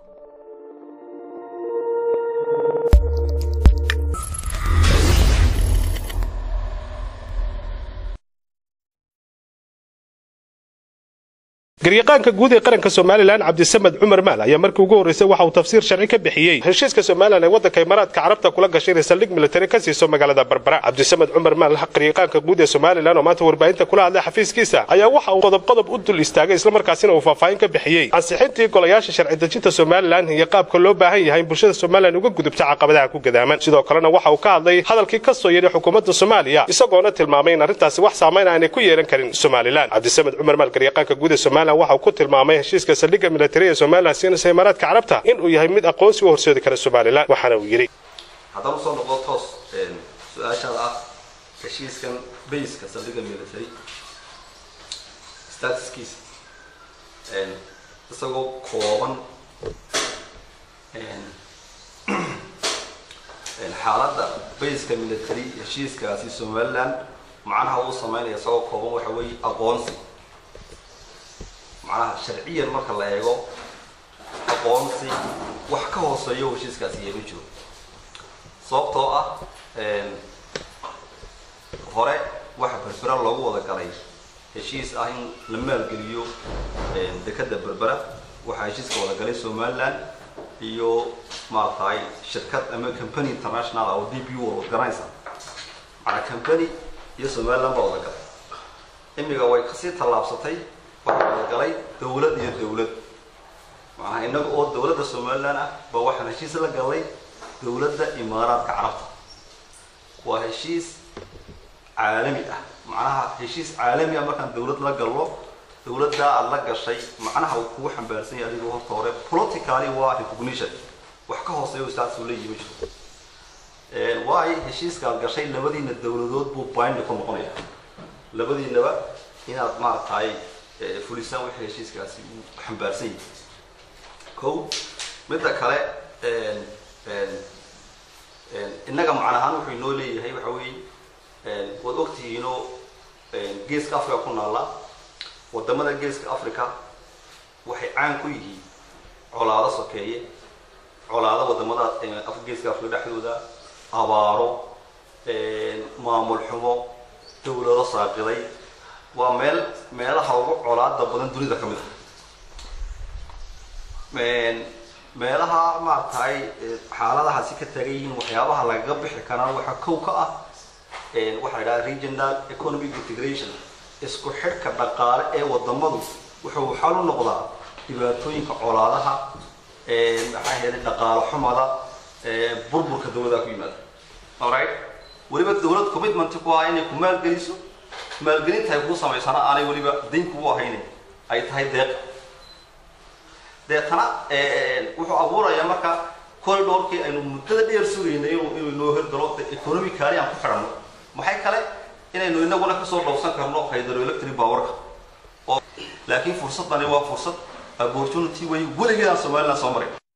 garyaqaanka guud ee qaranka somalilan cabdisamed cumar maal ayaa markii ugu horreysay waxa uu tafsiir sharci ka bixiyey heshiiska somalilan ee waddanka imaaraadka carabta kula gashay inay saldhig militari ka siiso magaalada barbara cabdisamed cumar maal garyaqaanka guud ee somalilan oo maanta warbaahinta kula hadlay xafiiskiisa ayaa waxa uu qodob qodob u dul istaagay islamarkaasina uu faahfaahin ka bixiyey ansixintii golayaasha sharci dejinta somalilan iyo qaabka loo baahan yahay in bulshada somalilan uga gudubta caqabadaha ku gadaaman sidoo kalena waxa uu ka hadlay hadalkii ka soo yeedhay xukuumadda soomaaliya isagoona tilmaamay in arrintaasi wax saamayn aanay ku yeelan karin somalilan cabdisamed cumar maal garyaqaanka guud ee somalilan waxa uu ku tilmaamay heshiiska saldhigga militari ee somalilan siinaysa imaaraadka carabta inuu yahay mid aqoonsi u horseedi kara somalilan waxaana uu yidhi haddaan usoo noqdo toos su-aashaada ah heshiiskan bayska saldhigga military statuskiisa isagoo kooban xaaladda bayska military heshiiskaasi somaliland macnaha uu sameynaya isagoo kooban waxa weeye aqoonsi macnaha sharciyan marka la eego aqoonsi wax ka hooseeyo heshiiskaasi yeema jiro sababtoo ah hore waxa berbera loogu wada galay heshiis ah in la maalgeliyo dekada berbera waxaa heshiiska wada galay somaliland iyo maaragtay shirkad ama company international oo d b u wada garanaysa macnaa company iyo somaliland baa wada galay imiga way kasii tallaabsatay waxaa wada galay dawlad iyo dawlad macnaha inaga oo dawladda somaliland ah ba waxaan heshiis la galay dawladda imaaraadka carabta waa heshiis caalami ah macnaha heshiis caalami ah markaan dawlad la gallo dawladdaa aad la gashay macnaha uu kugu xambaarsan yahay adigu horta hore politically waa recognition wax ka hooseeyo status uu leeyihi ma jiro waayo heshiiska aad gashay labadiina dawladood buu bind ku noqonaya labadiinaba inaad maaragtay fulisaan wixii heshiiskaasi uu xambaarsan yahay ko midda kale innaga macna ahaan wuxuu inoo leeyahay waxa weeye waad ogtihiinoo geeska africa ku naalla wadamada geeska africa waxay caan ku yihiin colaado sokeeye colaado wadamada geeska africa dhexdooda abaaro maamul xumo dawlado saaqiday waa meel meelaha ugu colaada badan dunida ka mid ah meelaha maaragtay xaaladahaasi ka taagan yihiin waxyaabaha lagaga bixi karaa waxaa kow ka ah waxaa la idhaha regional economic integration isku xidhka dhaqaale ee wadamadu wuxuu xal u noqdaa dhibaatooyinka colaadaha maxaa yeelay dhaqaalo xumada burburka dawladaha ku yimaada alright weliba dawlad commitment ku ah inay ku maalgeliso maalgelinta ay kugu samaysana aanay weliba dayn kugu ahaynin ay tahay deeq deetana wuxuu abuurayaa marka corridorkii aynu muddada dheer sugaynay inuu inoo hirgalo economically aan ku xidhanno maxay kale inaynu inaguna kasoo dhowsan karno hydroelectric powerka oo laakiin fursadani waa fursad opportunity way weligeed aan somaliland soo marin